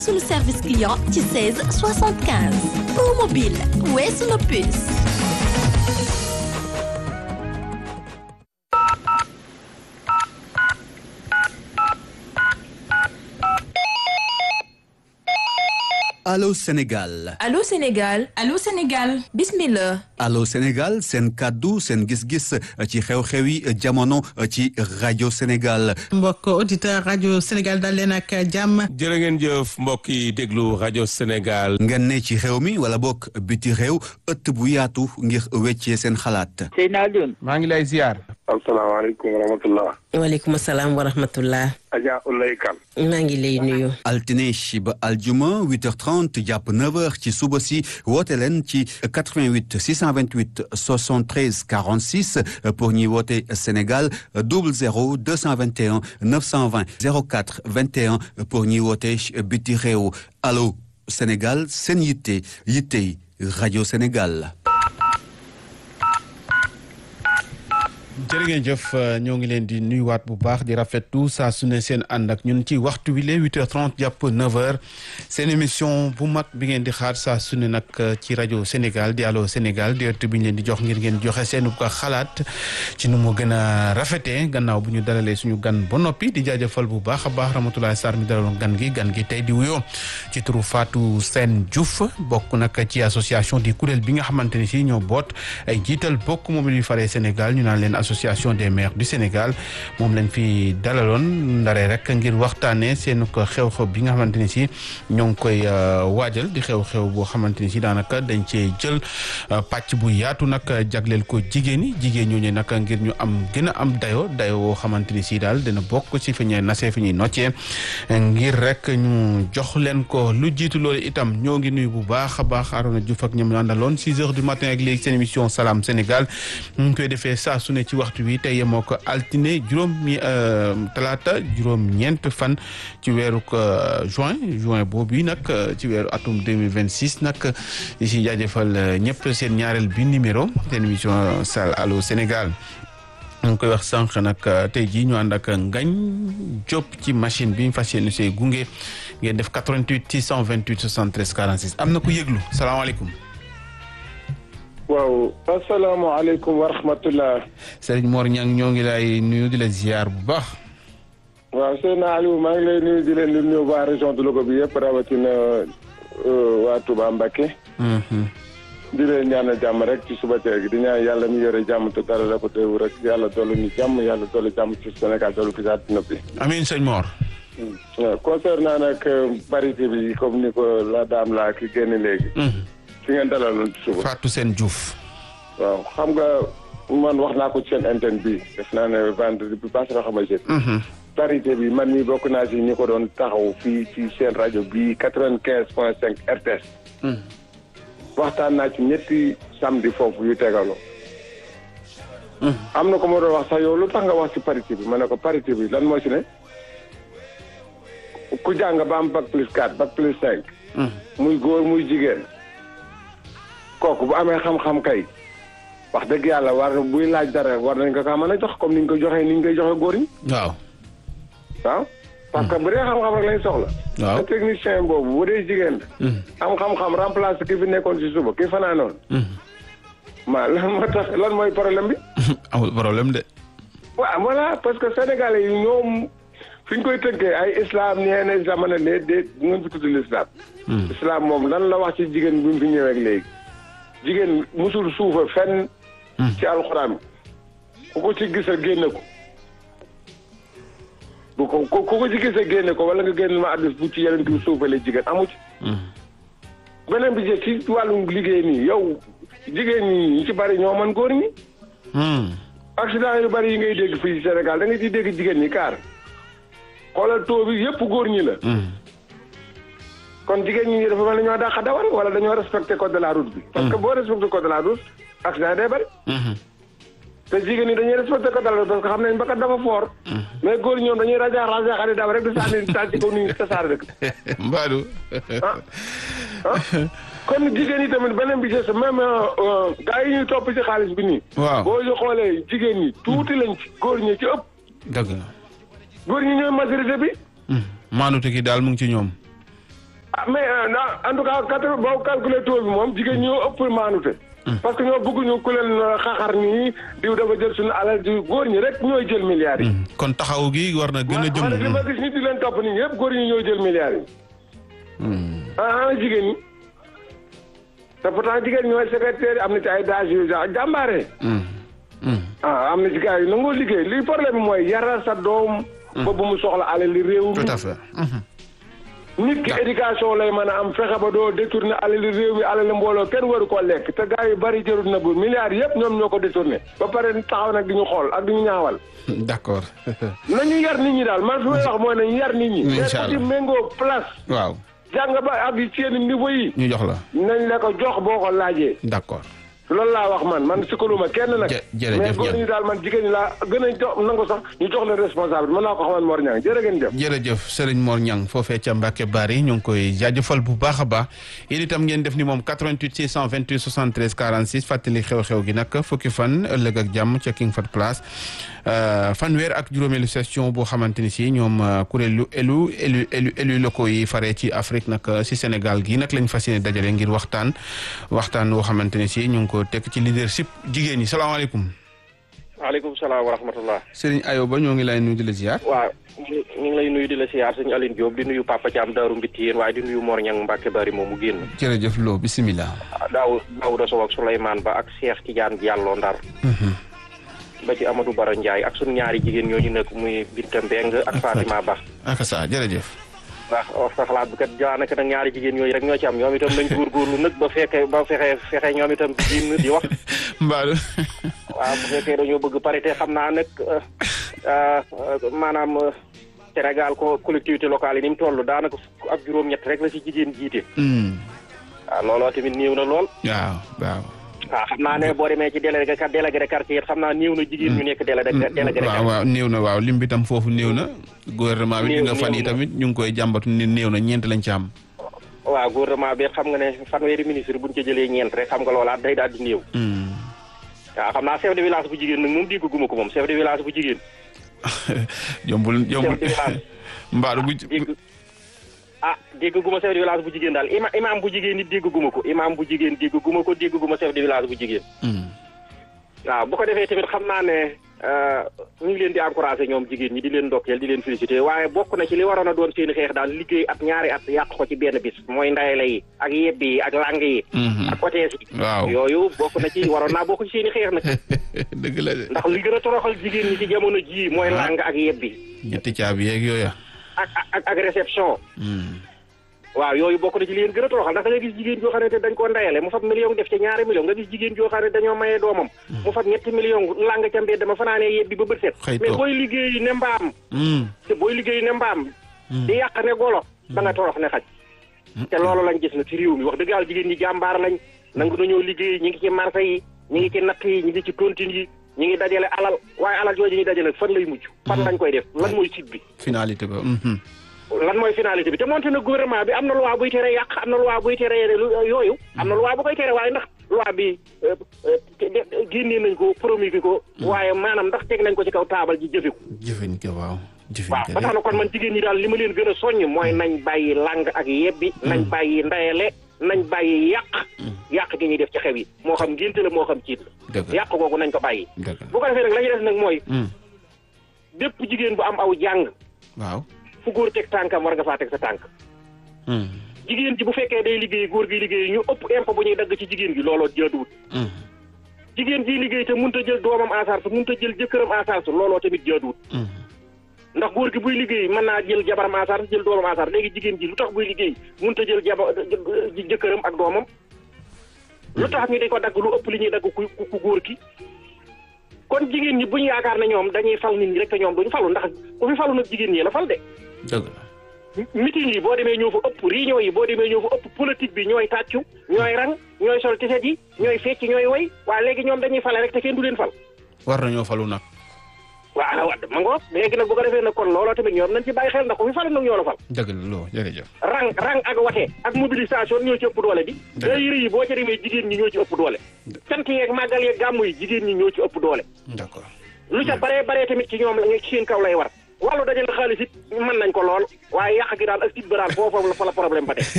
sunu service client ci 16 75 pour mobile weesu na puce. Allô Sénégal Allô Sénégal Allô Sénégal bismillah Allô Sénégal seen kàddu seen gis-gis ci xew-xew yi jamono ci rajo Sénégal mbokk auditeur rajo Sénégal dal leen ak jàmm jërë ngeen jëf mbokk yi déglu rajo Sénégal ngeen ne ci xew mi wala bokk biti réew ëtt bu yaatu ngir weccee seen xalaat Seydina Alioune maa ngi lay ziar asalaamaaleykum wa rahmatullah waaleykum salaam wa rahmatullah Adja Ulay Kan maa ngi lay nuyu altine ba aljuma 8h30 jàpp 9h ci suba si woote leen ci 88 628 73 46 pour ñuy woote Sénégal 00 221 920 04 21 pour ñuy woote biti réew allo Sénégal seen yitte yitte rajo Sénégal. jërë ngeen jëf ñoo ngi leen di nuyuwaat bu baax di rafetlu saa su ne seen ànd ak ñun ci waxtu wi la 8h30 jàpp 9h seen émission bu mag bi ngeen di xaar saa su ne nag ci rajo Sénégal di Allô Sénégal di ëtt bi ñu leen di jox ngir ngeen joxe seen ko xalaat ci nu mu gën a rafetee gannaaw bu ñu dalalee suñu gan ba noppi di jaajëfal bu baax a baax Ramatoulaye Sarr mi dalaloon gan gi gan gi tey di wuyoo ci turu Fatou Sène Diouf bokk nag ci association di kuréel bi nga xamante ni si ñoo boot ay jiital bokk moom yu faree Sénégal ñu naan leen association des maires du Sénégal moom lañ fi dalaloon ndaree rek ngir waxtaanee seen ko xew-xew bi nga xamante ni si ñoo ngi koy waajal di xew-xew boo xamante ni si daanaka dañ cee jël pàcc bu yaatu nag jagleel ko jigéen ñi jigéen ñooñu nag ngir ñu am gën a am dayo dayo woo xamante ni si daal dina bokk ci fi ñuy nasee fi ñuy noccee ngir rek ñu jox leen ko lu jiitu loolu itam ñoo ngi nuyu bu baax a baax Arona Diouf ak ñoom àndaloon 6 heures du matin ak léegi seen émission Salam Sénégal ñu ngi koy defee saa su ne ci waxtu wi tey yemoo ko altine juróom mi talaata juróom ñeent fan ci weeru juin juin boobu yi nag ci weeru atum 2026 nag di si jaajëfal ñëpp seen ñaareel bi numéro seen émission Sal Allô Sénégal ñu ngi koy wax sànq nag tey jii ñu ànd ak ngañ Diop ci machine bi ñu fas yéene see gunge ngeen def 88 628 73 46 am na ku yëglu salaamaaleykum. waaw asalaamaaleykum wa rahmatullah Serigne Mor Niang ñoo ngi lay nuyu di la ziar bu baax. waaw Seydina Aliou maa ngi lay nuyu di leen di nuyu waa région de Louga bi yëpp rawatina waa Touba Mbacké. di leen ñaanal jàmm rek ci suba teel gi di ñaan yàlla mi yore jàmm te dara la ko teewu rek yàlla dolli ñu jàmm yàlla dolli jàmm ci Sénégal dolli ko ci àddina bi. amiin sëñ Mor. waaw concernant nag parité bi comme ni ko la dame laa ki génn léegi. fi ngeen dalaloon ci suba. Fatou Sène Diouf. waaw xam nga man wax naa ko ci seen antenne bi def naa ne vendredi bi passé na xam nga parité bi man mii bokk naa si ñi ko doon taxaw fii ci seen rajo bii quatre-vingt-quinze point cinq RTS. waxtaan naa ci ñetti samedi foofu yu tegaloo. am na ko ma doon wax sax yow lu tax nga wax ci parité bi ma ne ko parité bi lan moo ci ne. ku jàng ba am bac plus quatre bac plus cinq. muy góor muy jigéen. kooku bu amee xam-xam kay wax dëgg yàlla war buy laaj dara war nañ ko kaa mën a jox comme ni ñu ko joxee ni ñu koy joxe góor ñi. waaw. waaw parce que bu dee xam-xam rek lañ soxla. waaw te technicien boobu bu dee jigéen la. am xam-xam remplacer ki fi nekkoon si suba ki fanaanoon. ma lan moo tax lan mooy problème bi. amul problème de. waaw voilà parce que sénégalais yi ñoom fi ñu koy tënkee ay islam nee na islam ne lee déet bu ngeen fi tudd l'islam. islam moom lan la wax ci jigéen bi mu fi ñëwee ak léegi. jigéen musul suufa fenn ci alxuraan ku ko ci gis a génne ko bu ko ku ko ci gis a génne ko wala nga génn ma addis bu ci yeneen ki suufale jigéen amu ci beneen bi ci wàllum liggéey nii yow jigéen ñi ñu ci bari ñoo mën góor ñi accident yu bari yi ngay dégg fii ci Sénégal da nga ciy dégg jigéen ñi kaar xoolal taux bi yëpp góor ñi la kon jigéen ñi dafa mel ne ñoo dàq dawal wala dañoo respecté code de la route bi. parce que boo respecté code de la route accident day bari. te jigéen ñi dañuy respecté code de la route parce que xam nañ bakkat dafa fort. mais góor ñoom dañuy rajo rajo xarit daw rek di sànni taal ci kaw nii tasaare dëkk. Mbadou. ah ah kon jigéen ñi tamit beneen bi ci même gars yi ñuy topp ci xaalis bi nii. waaw boo ñu xoolee jigéen ñi tuuti lañ ci góor ñi ci ëpp. dëgg la. góor ñi ñooy majorité bi. maanute gi daal mu ngi ci ñoom. ah mais euh, en tout cas quatre boo calculé taux bi moom jigéen ñoo ëpp maanute. parce que ñoo bëgguñu ku leen xaxar nii diw dafa jël suñu alal di góor ñi rek ñooy jël milliards yi. kon taxaw gi war na gën a man man li jëm. ma gis nit di leen topp nii yëpp góor ñi ñooy jël milliards yi. ah ah jigéen ñi. te pourtant jigéen ñooy secrétaire yi am na ci ay dages yu ja- jàmbaare. ah am na ci gars yi nangoo liggéey li problème bi mooy yaral sa doom. ba bu mu soxla alal li réew mi. tout à fait. nit ki éducation lay mën a am fexe ba doo détourné alal li réew mi alal li mbooloo kenn waru ko lekk te gars yu bari jërut na bu milliards yëpp ñoom ñoo ko détourné ba pare taxaw nag di ñu xool ak di ñu ñaawal. d'accord. nañu yar nit ñi daal man fi may wax mooy nañu yar nit ñi. Incha mais ku ci allah. méngoo place. waaw jàng ba ak seen niveau yi. ñu jox la. nañ la ko jox boo ko laajee. d'accord. loolu laa wax man man sikkaluma kenn nag. jë- jërëjëf mais góor ñi daal man jigéen ñi laa gën a jox nangu sax ñu jox leen responsable mën naa ko xamal Mor Niang jërë ngeen jëf. jërëjëf Serigne Mor Niang foofee ca Mbacke Bari ñu ngi koy jaajëfal bu baax a baax yéen itam ngeen def ni moom 88 628 73 46 fàttali xew-xew gi nag fukki fan ëllëg ak jàmm ca King Fat Place fanweer ak juróomeelu session boo xamante ni si ñoom euh, kuréelu élu élu élu élu locaux yi faree ci Afrique nag euh, si Sénégal gi nag lañ fas yéene dajale ngir waxtaan waxtaan woo xamante ni si ñu ngi ko tekk ci leadership jigéen ñi salaamaaleykum waaleykum salaam wa rahmatullah Serigne Ayoba ñoo ngi lay nuyu di la ziar. waaw ñu ñu ngi lay nuyu di la siyaar sëñ Aline Diop di nuyu Papa Thiam Daaru Mbitti yéen waaye di nuyu Mor Niang Mbacke Bari moom mu génn jërëjëf Lo bisimilah. daaw Daouda Sow ak Souleymane Ba ak Cheikh Tidiane Diallo Ndar ba ci Amadou Bara Ndiaye ak sunu ñaari jigéen ñooñu nekk muy Binta Mbeng ak Fatima Ba ak sa jërëjëf. ndax wax sa xalaat bi kat daanaka nag ñaari jigéen ñooñu rek ñoo ci am ñoom itam nañ góorgóorlu nag ba fekke ba fexe fexe ñoom itam di génn di wax Mbaalu. waaw bu fekkee dañoo bëgg parité xam naa nag euh, euh, maanaam euh, Sénégal ko collectivité locale yi ni mu toll daanaka fukk ak juróom-ñett rek la ci jigéen jiite. waaw looloo tamit néew na lool. waaw waaw. waaw xam naa ne boo demee ci délégué délégué de quartier it xam naa néew na jigéen ñu nekk délégué délégué de waaw quartier. waaw néew na waaw lim bi tam foofu néew na. gouvernement bi Néew- di nga fan néew yi na. tamit ñu ngi koy jàmbatu ni néew na ñeent lañ ci am. waaw gouvernement bi xam nga ne fanweeri ministre buñ ca jëlee ñeent rek xam nga loolaat day daal di néew. waaw xam naa chef de village bu jigéen nag moom dégguma ko moom chef de village bu jigéen. jombul jombul chef de village mbaalu bu dégg ah dégguma chef de village bu jigéen daal ima imam bu jigéen it dégguma ko imam bu jigéen dégguma ko dégguma chef de village bu jigéen. waaw bu ko defee tamit xam naa ne euh, ñu ngi leen di encouragé ñoom jigéen ñi di leen ndokkeel di leen félicité waaye bokk na ci li waroon a doon seeni xeex daal liggéey at ñaari at yàq ko ci benn bis mooy ndayale yi ak yebbi yi ak lang yi ak otees yi waaw yooyu bokk na ci waroon naa bokk ci seeni xeex nag dëgg la de. ndax li gën a toroxal jigéen ñi ci jamono jii mooy lang ak yebbi ñetti caabi yeeg yooya. ak ak ak réception waaw yooyu bokk na ci li leen gën a toroxal ndax da nga gis jigéen joo xam ne dañ koo ndayale mu fab million def ca ñaari million nga gis jigéen joo xam ne dañoo mayee doomam mu fab ñetti million lang ca mbedd dama fanaanee yebbi ba bët set Xëy mais toog. booy liggéey ne mbaam te booy liggéey ne mbaam di yàq ne golo da nga torox ne xaj te loolu lañ gis na ci réew mi wax dëgg yàlla jigéen ñi jàmbaar lañ nangu nañoo liggéey ñi ngi ci marché yi ñi ngi ci natt yi ñi ngi ci tontine yi ñi ngi dajale alal waaye alal jooju ñuy dajale fan lay mujj fan lañ koy def lan mooy site bi finalité ba. mhm. lan mooy finalité bi te moonte na gouvernement bi am na loi buy tere yàq am na loi buy tere lu- yooyu am na loi bu koy tere waaye ndax loi bi euh, euh, te- de- génnee nañ ko promulgué ko waaye maanaam ndax teg nañ ko ci kaw taabal ji jëfe ko jëfin ko waaw. jëfin waaw ko ba tax na kon man jigéen ñi daal li ma leen gën a soññ mooy nañ bàyyi lang ak yebbi nañ bàyyi ndayale nañ bàyyi yàq yàq gi ñuy def ci xew yi moo xam ngénte la moo xam ciit la dëgg la yàq googu nañ ko bàyyi dëgg la. bu ko defee nag la ñuy def nag mooy Mm. bépp jigéen bu am aw jàng waaw. fu góor teg tànkam war nga faa teg sa tànk Mm. jigéen ji bu fekkee day liggéey góor gi liggéey ñu ëpp impôt bu ñuy dagg ci jigéen gi looloo jaaduwut Mm. jigéen ji liggéey te mënut a jël doomam en charge mënut a jël jëkkëram en charge looloo tamit jaaduwut Mm. ndax góor gi buy liggéey mën naa jël jabaram en charge jël doomam en charge léegi jigéen ji lu tax buy liggéey mënut a jël jaba jë- jëkkëram ak doomam lu tax ñu di ko dagg lu ëpp li ñuy dagg ku ku- ku góor ki kon jigéen ñi bu ñu yaakaar ne ñoom dañuy fal nit ñi rek te ñoom duñu falu ndax ku fi falu nag jigéen ñi la fal de dëgg la. meeting yi boo demee ñoo fa ëpp réunion yi boo demee ñoo fa ëpp politique bi ñooy tàccu ñooy rang ñooy sol tiset yi ñooy fecc ñooy woy waaye léegi ñoom dañuy fale rek te kenn du leen fal war nañoo falu nag. waaw waaw ma ngoog léegi nag bu ko defee nag kon looloo tamit ñoom nañ ci bàyyi xel ndax ku fi fale nag ñoo la fal dëgg la loo jërëjëf. rang rang ak wate ak mobilisation ñoo ci ëpp doole bi Dëgg. day yëre yi boo ca demee jigéen ñi ñoo ci ëpp doole cant yeeg màggal yeeg gàmmu yi jigéen ñi ñoo ci ëpp doole d'accord. lu ca baree baree tamit ci ñoom la ci seen kaw lay war wàllu dajale xaalis it mën nañ ko lool waaye yàq gi daal ak tit ba daal foofu la fa la problème ba tey